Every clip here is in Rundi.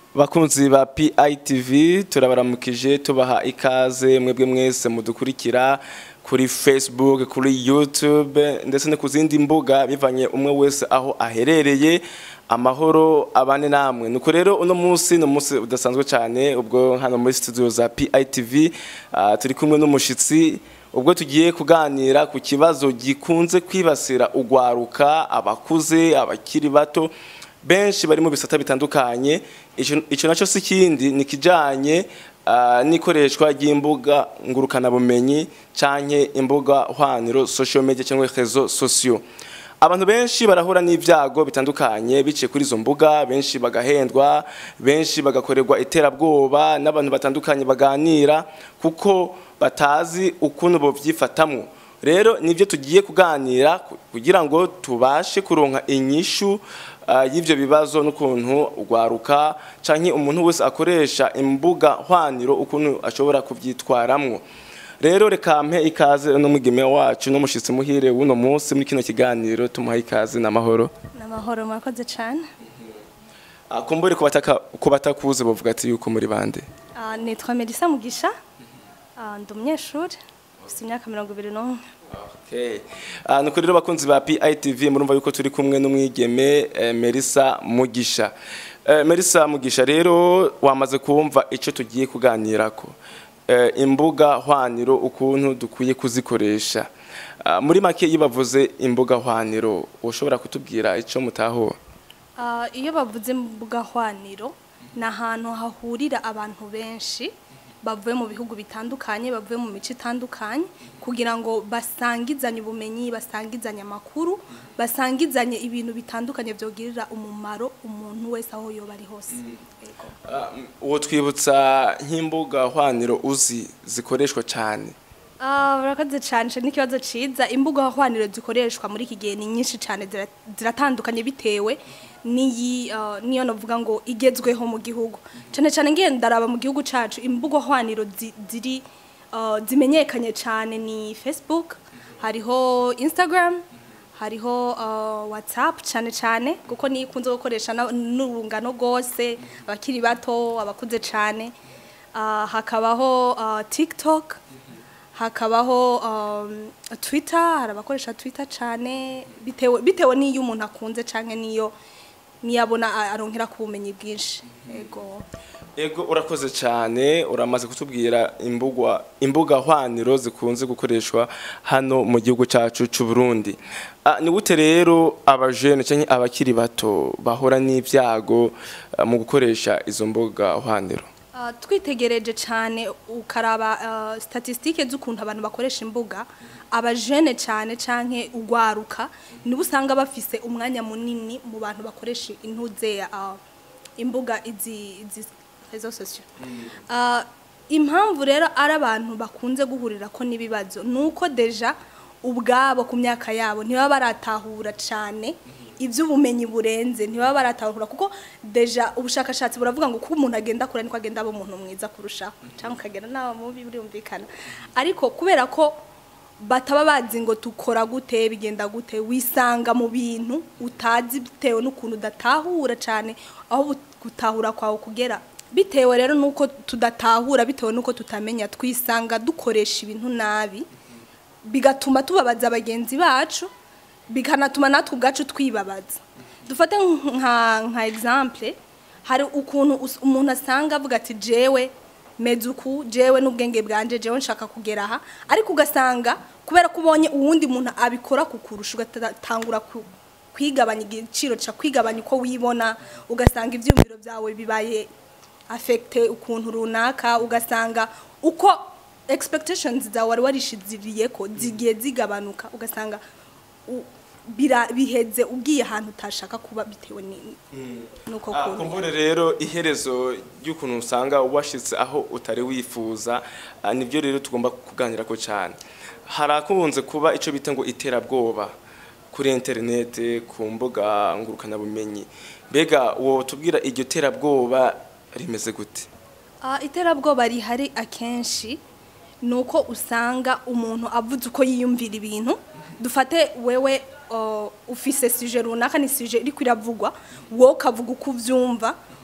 bakunzi ba PITV turabaramukije tubaha ikaze mwebwe mwese mudukurikira kuri Facebook kuri YouTube ndetse no ku zindi mbuga bivanye umwe wese aho aherereye amahoro abane namwe nuko rero uno munsi ni umunsi udasanzwe cyane ubwo hano muri studio za PITV uh, turi kumwe n'umushitsi ubwo tugiye kuganira ku kibazo gikunze kwibasira ugwaruka abakuze abakiri bato benshi bari mu bisata bitandukanye icyo nacyo si ikindi ni ikijyanye n'ikoreshwa ry'imbuga ngurukanabumenyi cyangwa imbuga hwaniro social media cyangwa rezo sosiyo abantu benshi barahura n'ibyago bitandukanye biciye kuri izo mbuga benshi bagahendwa benshi bagakorerwa iterabwoba n'abantu batandukanye baganira kuko batazi ukuntu bovyifatamwo rero nibyo tugiye kuganira kugira ngo tubashe kuronka inyishu y'ibyo bibazo n'ukuntu ugwaruka canke umuntu wese akoresha imbuga hwaniro ukuntu ashobora kuvyitwaramwo rero reka mpe ikaze n'umwigeme wacu n'umushitsi muhire w'uno munsi muri kino kiganiro tumuha ikaze n'amahoro n'amahoro murakoze cyane kumbure ku batakuze bavuga ati yuko muri bande nitwa Melissa Mugisha ndi umunyeshuri ufite imyaka mirongo ibiri n'umwe nuko rero bakunzi ba PITV murumva yuko turi kumwe n'umwigeme Melissa Mugisha Melissa Mugisha rero wamaze kumva icyo tugiye kuganirako imbuga hwaniro ukuntu dukwiye kuzikoresha muri make iyo bavuze imbuga hwaniro ushobora kutubwira icyo mutaho iyo bavuze imbuga hwaniro ni ahantu hahurira abantu benshi bavuye mu bihugu bitandukanye bavuye mu mico itandukanye kugira ngo basangizanye ubumenyi basangizanye amakuru basangizanye ibintu bitandukanye byogirira umumaro umuntu wese aho yoba ari hose uwo twibutsa nk'imbuga hwaniro uzi zikoreshwa cyane urakoze cyane ni ikibazo cyiza imbuga hwaniro zikoreshwa muri iki gihe ni nyinshi cyane ziratandukanye bitewe n'iyi niyo navuga ngo igezweho mu gihugu cyane cyane ngiye ndaraba mu gihugu cyacu imbuga hwaniro ziri zimenyekanye cyane ni facebook hariho instagram hariho whatsapp cyane cyane kuko niyo ikunze gukoresha n'urungano rwose abakiri bato abakuze cyane hakabaho tiktok hakabaho twitter hari abakoresha twitter cyane bitewe n'iyo umuntu akunze cyane n'iyo niyabona aronkera ku bumenyi bwinshi yego ego urakoze cyane uramaze kutubwira imbuga imbuga hwaniro zikunze gukoreshwa hano mu gihugu cyacu cy'u Burundi ni gute rero abajene cyangwa abakiri bato bahora n'ibyago mu gukoresha izo mbuga hwaniro twitegereje cyane ukaraba statisitike z'ukuntu abantu bakoresha imbuga abajene cyane cyane ugwaruka nibo usanga bafise umwanya munini mu bantu bakoresha intuze imbuga izi rezo sosiyo impamvu rero ari abantu bakunze guhurira ko n'ibibazo ni uko deja ubwabo ku myaka yabo ntibaba baratahura cyane iby'ubumenyi burenze ntibaba baratahura kuko deja ubushakashatsi buravuga ngo kuko umuntu agenda akura niko agenda aba umuntu mwiza kurushaho cyangwa ukagenda nawe mubi birumvikana ariko kubera ko bataba bazi ngo tukora gute bigenda gute wisanga mu bintu utazi bitewe n'ukuntu udatahura cyane aho gutahura kwawe kugera bitewe rero nuko tudatahura bitewe nuko tutamenya twisanga dukoresha ibintu nabi bigatuma tubabaza bagenzi bacu bikanatuma natwe ubwacu twibabaza dufate nka nka example hari ukuntu umuntu asanga avuga ati jewe mezuku jewe n'ubwenge bwanje jewe nshaka kugera aha ariko ugasanga kubera ko ubonye uwundi muntu abikora kukurusha ugatangura kwigabanya igiciro cya kwigabanya uko wibona ugasanga ibyumviro byawe bibaye afekite ukuntu runaka ugasanga uko expectations zawe wari warishiziriye ko zigiye zigabanuka ugasanga biheze ubwiye ahantu utashaka kuba bitewe n'uko kumbure rero iherezo ry'ukuntu usanga washyitse aho utari wifuza nibyo rero tugomba kuganira ko cyane hari akunze kuba icyo bita ngo iterabwoba kuri interinete ku mbuga ngurukanabumenyi mbega uwo tubwira iryo terabwoba rimeze gute iterabwoba rihari akenshi ni uko usanga umuntu avuze uko yiyumvira ibintu dufate wewe uh, ufise suje runaka ni suje iri kwiravugwa wowe ukavuga uko uvyumva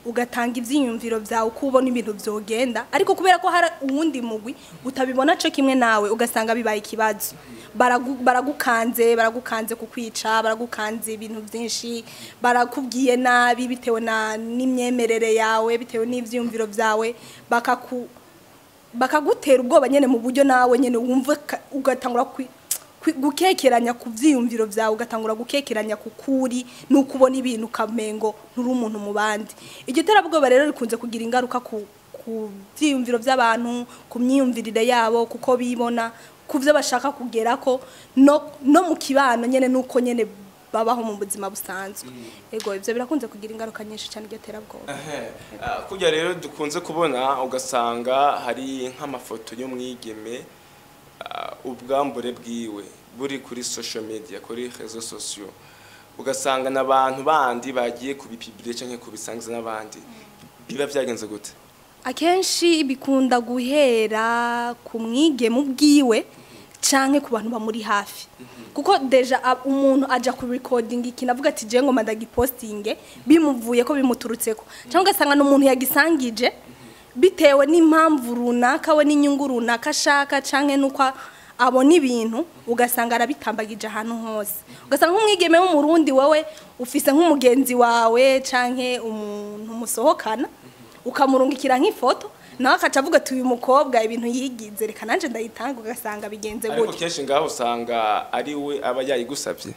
ugatanga ivyiyumviro vyawe uko ubona ibintu vyogenda ariko kubera ko hari uwundi mugwi utabibona co kimwe nawe ugasanga bibaye ikibazo Baragu- baragukanze baragukanze kukwica baragukanze ibintu vyinshi barakubwiye nabi bitewe na n'imyemerere yawe bitewe n'ivyiyumviro vyawe bakaku bakagutera ubwoba nyene mu buryo nawe nyene wumva ka- ugatangura kwi- kwi- gukekeranya ku vyiyumviro vyawe ugatangura gukekeranya ku kuri nuko ubona ibintu ukamengo nturi umuntu mu bandi iryo terabwoba rero rikunze kugira ingaruka ku ku vyiyumviro vy'abantu ku myiyumvirire yabo kuko bibona ku vyo bashaka kugerako no, no mu kibano nyene nuko nyene babaho mu buzima busanzwe ego ivyo birakunze kugira ingaruka nyinshi cyane iryo terabwoba Ah, kurya rero dukunze kubona ugasanga hari nk'amafoto y'umwigeme ah, ubwambure bwiwe buri kuri social media kuri réseaux sociaux ugasanga n'abantu bandi bagiye kubipibire canke kubisangiza n'abandi biba vyagenze gute akenshi bikunda guhera ku mwigeme ubwiwe canke ku bantu bamuri hafi kuko deja a- umuntu aja ku recording ikintu avuga ati je ngoma ndagipostinge bimuvuye ko bimuturutseko cyangwa ugasanga n'umuntu yagisangije bitewe n'impamvu runaka we n'inyungu runaka ashaka canke nuko abona ibintu ugasanga arabitambagije ahantu hose ugasanga nk'umwigeme w'umurundi wowe ufise nk'umugenzi wawe canke umuntu musohokana ukamurungikira nk'ifoto nawe akaca avuga ati uyu mukobwa ibintu yigize reka nanjye ndayitanga ugasanga bigenze ariko gutya kenshi ngaho usanga ari we aba yayigusabye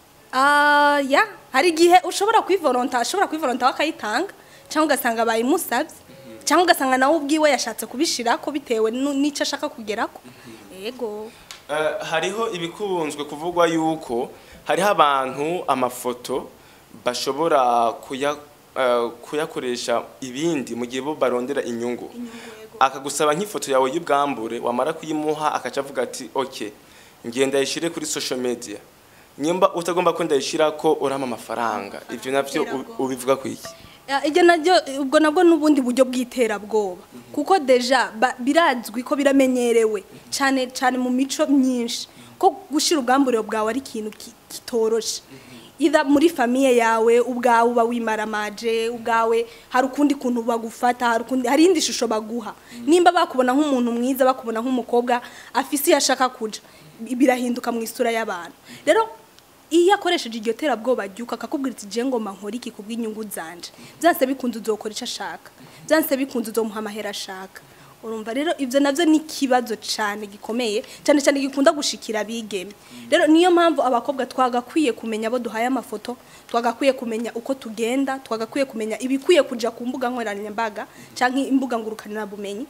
Ah, ya hari igihe ushobora kwivoronta ashobora kwivoronta akayitanga cyangwa ugasanga bayimusabye cyangwa ugasanga nawe ubwiwe yashatse kubishirako bitewe nu- n'icyo ashaka kugerako yego Eh, hariho ibikunzwe kuvugwa yuko hariho abantu amafoto bashobora kuya, eh, kuyakoresha ibindi mu gihe bo barondera inyungu akagusaba nk'ifoto yawe y'ubwambure wamara kuyimuha akaca avuga ati ok ngenda yishire kuri social media nyimba utagomba ko ndayishira ko urama amafaranga ivyo navyo u- ubivuga kwiki Ya, Ibyo nabyo ubwo nabwo n'ubundi buryo bw'iterabwoba kuko deja ba- birazwi ko biramenyerewe cyane cyane mu mico myinshi ko gushira ubwamburiro bwawe ari ikintu ki- kitoroshe ida muri famiye yawe ubwawe uba wimaramaje ubwawe hari ukundi kuntu bagufata hari ukundi hari indi shusho baguha nimba bakubona nk'umuntu mwiza bakubona nk'umukobwa afise iyo ashaka kuja bi- birahinduka mu isura y'abantu rero iyo akoresheje iryo terabwoba ryuka akakubwira ati je ngoma nkora iki kubw'inyungu zanje byanse bikunze uzokora icyo ashaka byanse bikunze uzomuha amahera ashaka urumva rero ibyo nabyo ni ikibazo cyane gikomeye cyane cyane gikunda gushikira abigeme rero niyo mpamvu abakobwa twagakwiye kumenya abo duhaye amafoto twagakwiye kumenya uko tugenda twagakwiye kumenya ibikwiye kuja ku mbuga nkoranyambaga cyangwa imbuga ngurukanabumenyi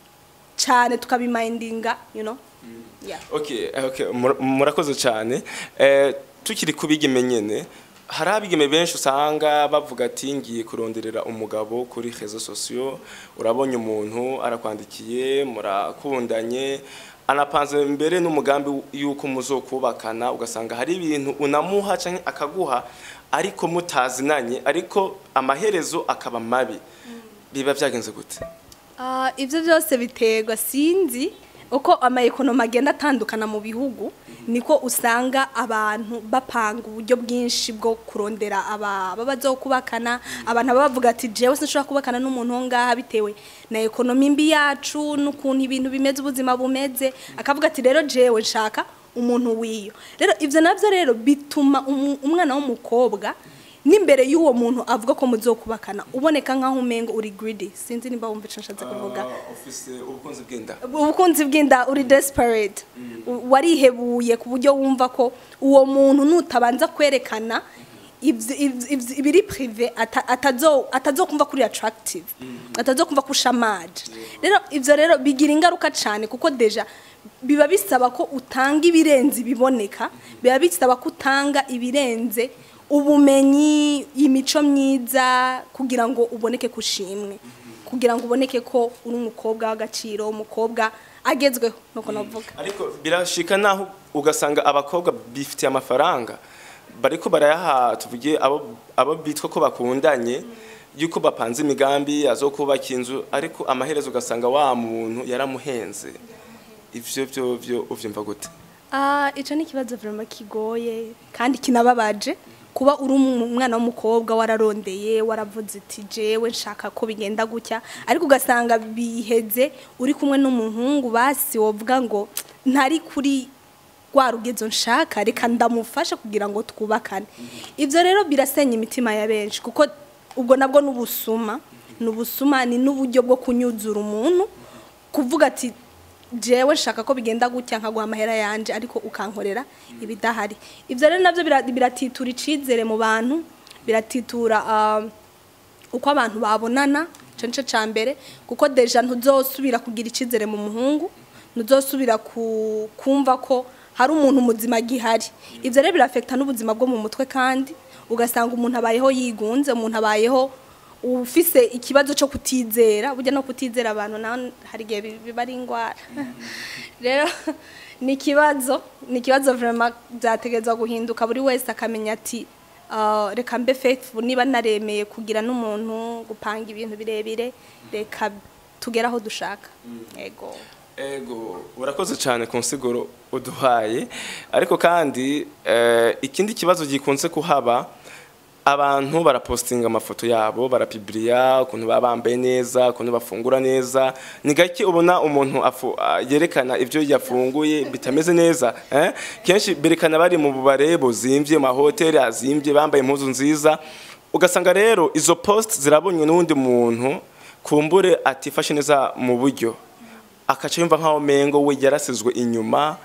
cyane tukabimindinga you know yeah. Okay, okay, mur- murakoze cyane. Eh, tukiri kubigeme nyene, hari abigeme benshi usanga bavuga ati ngiye kuronderera umugabo kuri réseaux sociaux, urabonye umuntu arakwandikiye, murakundanye, anapanze mbere n'umugambi yuko muzokubakana, ugasanga hari ibintu unamuha canke akaguha ariko mutazinanye, ariko amaherezo akaba mabi. Biba vyagenze gute? Ah, ibyo byose biterwa sinzi uko amaekonomi agenda atandukana mu bihugu niko usanga abantu bapanga uburyo bwinshi bwo kurondera aba baba bazokubakana abantu baba bavuga ati jewe sinshobora kubakana n'umuntu wo ngaha bitewe na ekonomi mbi yacu n'ukuntu ibintu bimeze ubuzima bumeze akavuga ati rero jewe nshaka umuntu wiyo rero ibyo nabyo rero bituma umu- umwana w'umukobwa n'imbere y'uwo muntu avuga ko muzokubakana uboneka nk'aho umengo uri greedy sinzi nimba wumva icyo nshatse kuvuga Ah, ufise ubukunzi bw'inda. ubukunzi bw'inda uri desperate U- warihebuye ku buryo wumva ko uwo muntu nutabanza kwerekana ibyo- ibyo- ibyo- ibiri prive ata- atazo- atazokumva kuri attractive atazokumva ko ushamaje rero ibyo rero bigira ingaruka cyane kuko deja biba bisaba ko utanga ibirenze ibiboneka biba bisaba ko utanga ibirenze ubumenyi imico myiza kugira ngo uboneke kushimwe kugira ngo uboneke ko uri umukobwa w'agaciro umukobwa agezweho nuko navuga ariko birashika naho ugasanga abakobwa bifitiye amafaranga bariko barayaha tuvuge abo abo bitwa ko bakundanye yuko bapanze imigambi azokubaka inzu ariko amaherezo ugasanga wa muntu yaramuhenze ivyo byo byo uvyumva gute Ah, ico ni ikibazo vraiment kigoye kandi kinababaje kuba uri umwana w'umukobwa wararondeye waravuze iti jewe nshaka ko bigenda gutya ariko ugasanga biheze uri kumwe n'umuhungu basi wovuga ngo ntari kuri rwa rugezo nshaka reka ndamufasha kugira ngo twubakane ibyo rero birasenya imitima ya benshi kuko ubwo nabwo ni ubusuma ni ubusuma ni n'uburyo bwo kunyuzura umuntu kuvuga ati jewe nshaka ko bigenda gutya nkaguha amahera yanje ariko ukankorera ibidahari ibyo rero nabyo bira- biratitura icizere mu bantu biratitura ah, uko abantu babonana ico nico ca mbere kuko deja ntuzosubira kugira icizere mu muhungu ntuzosubira ku- kumva ko hari umuntu muzima gihari ivyo rero birafekta n'ubuzima bwo mu mutwe kandi ugasanga umuntu abayeho yigunze umuntu abayeho ufise ikibazo cyo kutizera burya no kutizera abantu naho hari igihe bi- biba ari indwara rero ni ikibazo ni ikibazo vraiment byategerezwa guhinduka buri wese akamenya ati Uh, reka mbe faithful niba naremeye kugira n'umuntu gupanga ibintu birebire reka tugere aho dushaka yego Ego urakoze cyane ku nsiguro uduhaye ariko kandi eh, ikindi kibazo gikunze kuhaba abantu barapostinga amafoto yabo barapibiriya ukuntu baba bambaye neza ukuntu bafungura neza ni gake ubona umuntu afu- ah, yerekana ibyo yafunguye bitameze neza eh? kenshi berekana bari mu bubare buzimvye mu mahoteli azimvye bambaye impuzu nziza ugasanga rero izo post zirabonywe n'uwundi muntu kumbure atifashe neza mu buryo akaca yumva nkaho mengo we yarasizwe inyuma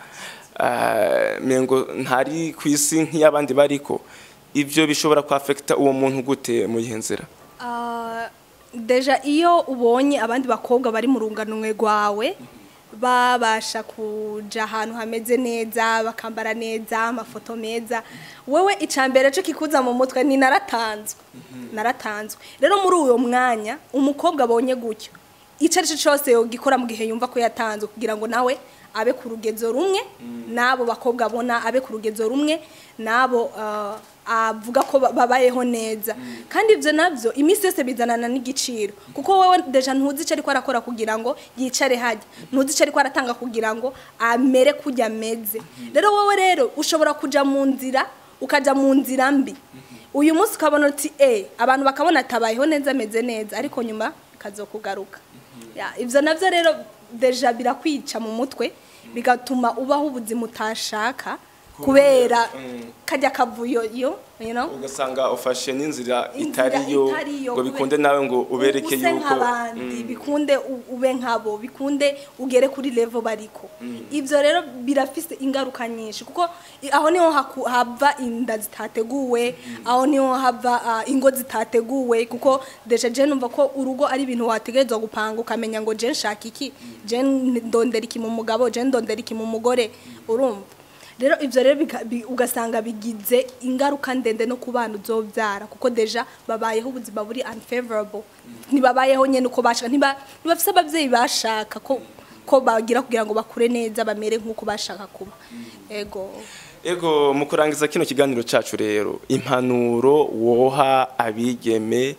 eh, mengo ntari ku isi nk'iy'abandi bariko ivyo bishobora kwafekita uwo muntu gute mu yihe nzira Uh, deja iyo ubonye abandi bakobwa bari mu runganwe rwawe babasha kuja ahantu hameze neza bakambara neza amafoto meza wewe icambere cyo kikuza mu mutwe ni naratanzwe naratanzwe rero muri uwo mwanya umukobwa abonye gutyo icyo ari cyo cyose yogikora mu gihe yumva ko yatanzwe kugira ngo nawe abe ku rugezo rumwe n'abo bakobwa abona abe ku rugezo rumwe n'abo uh, avuga ko ba- babayeho neza kandi ibyo nabyo iminsi yose bizanana n'igiciro kuko wowe deja ntuzi icyo ariko arakora kugira ngo yicare hajya ntuzi icyo ariko aratanga kugira ngo amere kujya ameze rero wowe rero ushobora kujya mu nzira ukajya mu nzira mbi uyu munsi ukabona uti e abantu bakabona atabayeho neza ameze neza ariko nyuma kazokugaruka Ya, ibyo nabyo rero deja birakwica mu mutwe bigatuma ubaho ubuzima utashaka kubera kajya kavuyo yo you know? ugasanga ufashe n'inzira Inzira itariyo itariyo, ngo kubera- bikunde nawe ngo ubereke use yuko nk'abandi bikunde u- ube nkabo bikunde ugere kuri level bariko ibyo rero birafise ingaruka nyinshi kuko i- aho niho haku- hava inda zitateguwe aho niho hava ah, ingo zitateguwe kuko deja je numva ko urugo ari ibintu wategerezwa gupanga ukamenya ngo je nshaka iki je ndondera iki mu mugabo je ndondera iki mu mugore urumva rero ibyo rero bika- bi- ugasanga bigize ingaruka ndende no ku bana uzobyara kuko deja babayeho ubuzima buri unfavorable ntibabayeho nyine uko bashaka ntiba- ntibafise ababyeyi bashaka ko ko bagira kugira ngo bakure neza bamere nk'uko bashaka kuba ego ego mu kurangiza kino kiganiro cacu rero impanuro woha abigeme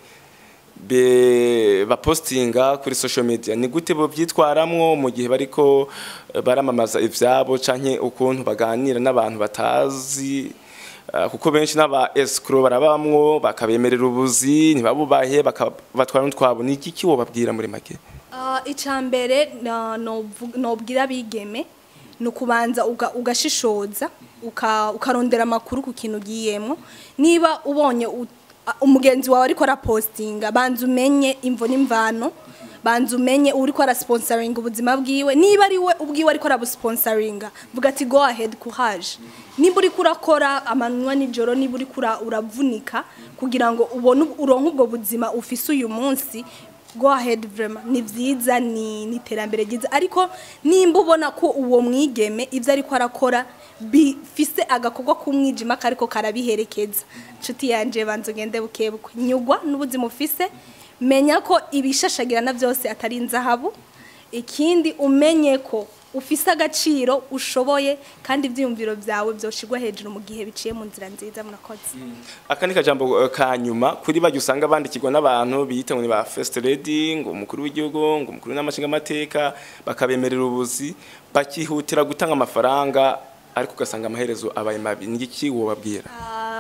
be bapostinga kuri social media ni gute bo byitwaramwo mu gihe bariko eh, baramamaza ivyabo canke ukuntu baganira n'abantu batazi eh, kuko benshi n'aba escrow barabamwo bakabemerera ubuzi ntibabubahe bakabatwara n'utwabo ni iki wobabwira muri make Uh, icambere na- novu- nobwira abigeme ni ukubanza uga- ugashishoza uka- ukarondera amakuru ku kintu ugiyemo niba ubonye u- a- umugenzi wawe ariko arapostinga banza umenye imvo n'imvano banza umenye uriko arasponsoringa ubuzima bwiwe niba ari we ubwiwe ariko arabusponsoringa vuga ati go ahead courage niba uriko urakora amanywa nijoro niba uriko ura- uravunika kugira ngo ubone uronke ubwo buzima ufise uyu munsi go ahead vraiment ni vyiza ni ni iterambere ryiza ariko nimba ubona ko uwo mwigeme ivyo ariko arakora bifise agakorwa k'umwijima kariko karabiherekeza nshuti yanje banza ugende bukebuke nyugwa n'ubuzima ufise menya ko ibishashagirana byose atari inzahabu ikindi umenye ko ufise agaciro ushoboye kandi ivyiyumviro vyawe vyoshirwa hejuru mu gihe biciye mu nzira nziza murakoze aka ni kajambo eh, ka nyuma kuri bajya usanga bandikirwa n'abantu biyita ngo ni ba first lady ngo umukuru w'igihugu ngo umukuru n'amashinga amateka bakabemerera ubuzi bakihutira gutanga amafaranga ariko ugasanga amaherezo abaye mabi ni iki wobabwira Ah,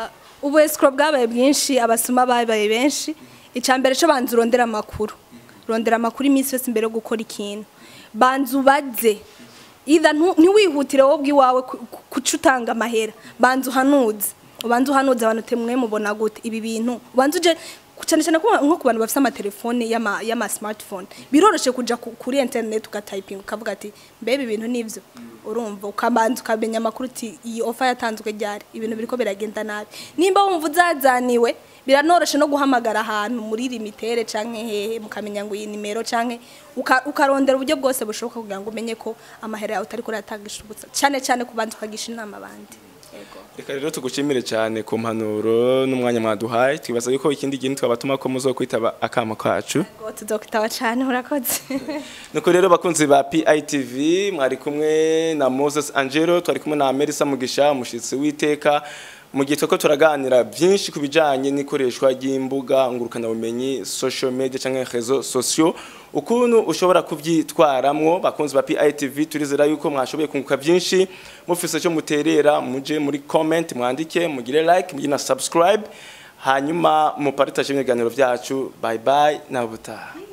Ah, ubu escrow bwabaye bwinshi abasuma babaye benshi icya mbere cyo banza urondera amakuru rondera amakuru iminsi yose mbere yo gukora ikintu banza ubaze ida ntiwihutire wowe ubwiwawe ku- ku- kuca utanga amahera banza uhanuze ubanza uhanuze abantu temwe mubona gute ibi bintu ubanza uje cyane cyane ko nko ku bantu bafite amatelefone y'ama y'ama smartphone biroroshye kuja ku- kuri internet ugatayipinga ukavuga ati mbebe ibintu nivyo urumva ukabanza ukamenya amakuru uti iyi offer yatanzwe ryari ibintu biriko biragenda nabi nimba wumva uzazaniwe biranoroshe no guhamagara ahantu muri limitere canke hehe mukamenya ngo iyi nimero canke uka- ukarondera uburyo bwose bushoboka kugira ngo umenye ko amahera yawe utariko urayatangisha ubutsa cyane cyane kubanza ukagisha inama abandi yego reka rero tugushimire cyane ku mpanuro n'umwanya mwaduhaye twibaza yuko ikindi kintu twabatuma ko muzokwitaba akamo kacu Yego, tuzokwitaba cyane urakoze nuko rero bakunzi ba PITV mwari kumwe na Moses Angelo twari kumwe na Melissa Mugisha umushitsi w'iteka mu gihe twako turaganira byinshi ku bijanye n'ikoreshwa ry'imbuga ngurukana bumenyi social media canke réseaux sociaux ukuntu ushobora kuvyitwaramwo bakunzi ba PITV turizera yuko mwashoboye kunguka byinshi mufise cyo muterera muje muri comment mwandike mugire like mugire na subscribe hanyuma mupartage ibiganiro vyacu bye bye na butaha